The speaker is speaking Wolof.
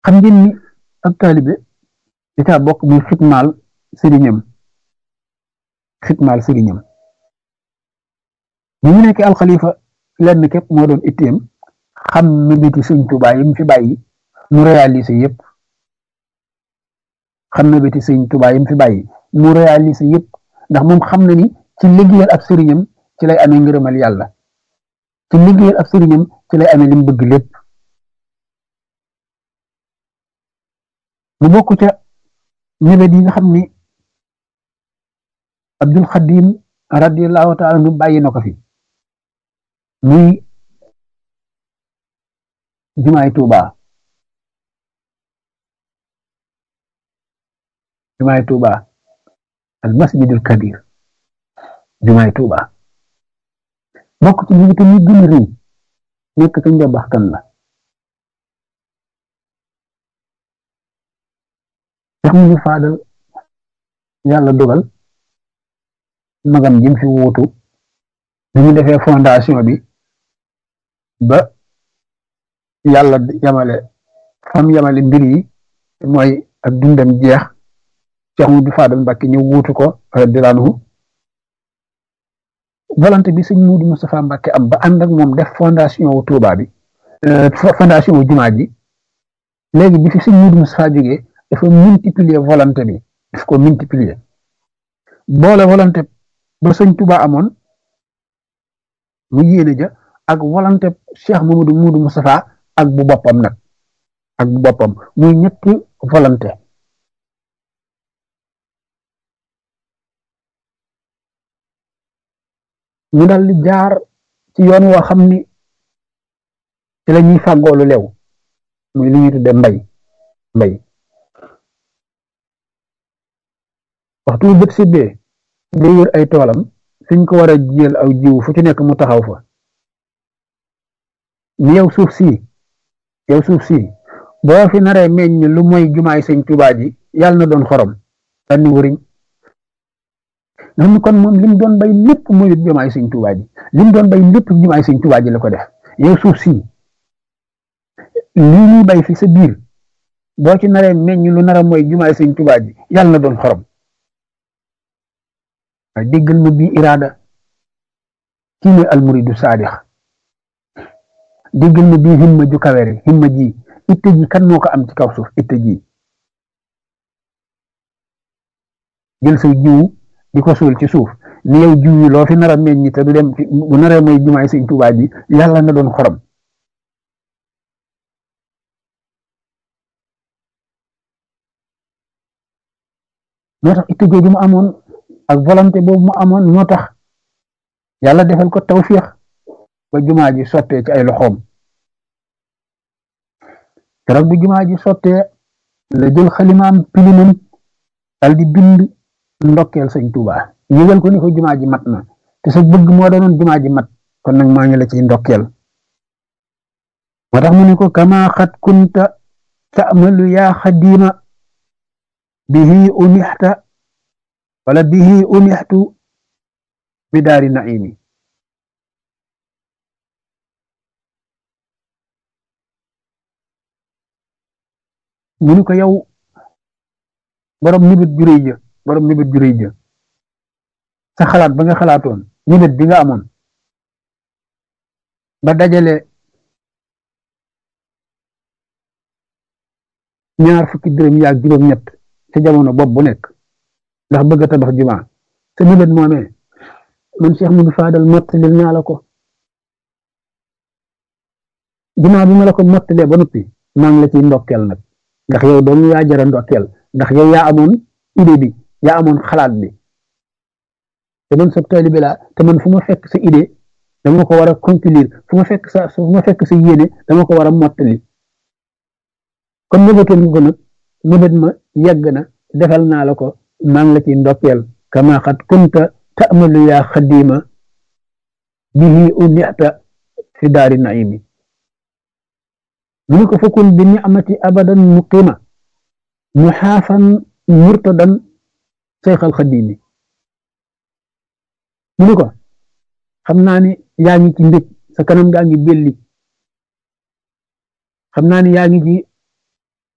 xam ngeen ni ab taalibe da caa bokk muy xitmaal sëriñam xitmaal sëriñam bi mu nekk alxalifa lenn képp moo doon itteem xam mébéti sëñ Tuubaa yi mu fi bàyyi mu réalisé yëpp xam mébéti sëñ Tuubaa yi mu fi bàyyi mu réalisé yëpp ndax moom xam na ni ci liggéeyal ab sëriñam ci lay amee ngërëmal yàlla ci liggéeyal ab sëriñam ci lay amee li mu bëgg lépp mu bokk ca mébét yi nga xam ni Abdul Xadim radiyallahu taala nu bàyyi na ko fi muy jumaay Tuuba jumaay Tuuba al masjidul kabir jumaay Tuuba bokk ci mébét yi gën a rëy nekk ca njabax kan la sax mu ñu faadal yàlla dogal magam jim fi wuutu bi ñu defee fondation bi ba yàlla yamale fam yamale mbir yi mooy ak dundam jeex Cheikh Mudu Faadal Mbàkke ñu wuutu ko radiyallaahu anhu volonté bi sëñ Mudu Moustapha Mbàkke am ba ànd ak moom def fondation wu Tuuba bi fondation wu jumaa ji léegi bi fi sëñ Mudu Moustapha jógee dafa multiplier volonté bi daf ko multiplier boole volonté ba sëñ Tuuba amoon mu yéene ja ak volonté Cheikh Mamadou Moudou Moustapha ak bu boppam nag ak bu boppam muy ñetti volonté ñu dal di jaar ci yoon woo xam ni ci la ñuy fàggoolu lew muy li ñuy tudde mbay mbay waxtu bët sibbee day wër ay toolam fiñ ko war a jiyal aw jiw fu ci nekk mu taxaw fa ni yow suuf si yow suuf si boo fi naree meññ lu mooy jumaay sëñ Tuubaa ji yàlla na doon xorom danni wëriñ nga xam ni kon moom lim doon bay lépp mooy jumaay sëñ Tuubaa ji lim doon bay lépp jumaay sëñ Tuubaa ji la ko def yow suuf si lii ñuy bay fi sa biir boo ci naree meññ lu nara mooy jumaay sëñ Tuubaa ji yàlla na doon xorom waaye déggal ma bii iraada kii mooy almuridu saadix déggal ma bii himma ju kawere himma ji itte ji kan moo ko am ci kaw suuf itte ji jël say jiwu di ko suul ci suuf ni yow jiw yi loo fi nar a meññ te du dem bu naree mooy jumaay sëñ Tuubaa ji yàlla na doon xorom moo tax itte jooju mu amoon ak volonté boobu mu amoon moo tax yàlla defal ko tawfiix ba jumaa ji sottee ci ay loxoom keroog bu jumaa ji sottee la jël xalimaam pilimam dal di bind ndokkeel sëñ Tuubaa yëgal ko ni ko jumaa ji mat na te sa bëgg moo doonoon jumaa ji mat kon nag maa ngi la ciy ndokkeel moo tax mu ne ko kama xat kunta ta'malu yaa xadima bihi unixta wala bihi unixtu bi daari naimi mu ni ko yow borom nibit juréy ja borom nibit juréy ja sa xalaat ba nga xalaatoon nibit bi nga amoon ba dajale ñaar fukki dërëm yaag juróom-ñett ca jamono bopp bu nekk ndax bëgg a tabax jumaa sa nibit moomee man Cheikh Modou Fadal mottalil naa la ko jumaa bi ma la ko mottalee ba noppi maa ngi la ciy ndokkeel nag ndax yow doon yaa jara ndokkeel ndax yow yaa amoon idée bi yaa amoon xalaat bi te man sa taalibe laa te man fu ma fekk sa idée dama ko war a conclure fu ma fekk sa fu ma fekk sa yéene dama ko war a mottali kon nëbëtoon nga ko nag nëbët ma yegg na defal naa la ko maa ngi la ciy ndokkeel kama xat kunta ta'malu yaa xadima bihi unixta fi daari naimi mu ni ko fakun bi ni'mati abadan muqima muxaafan murtadan seyxal xadimi mu ni ko xam naa ni yaa ngi ci mbég sa kanam gaa ngi belli xam naa ni yaa ngi ci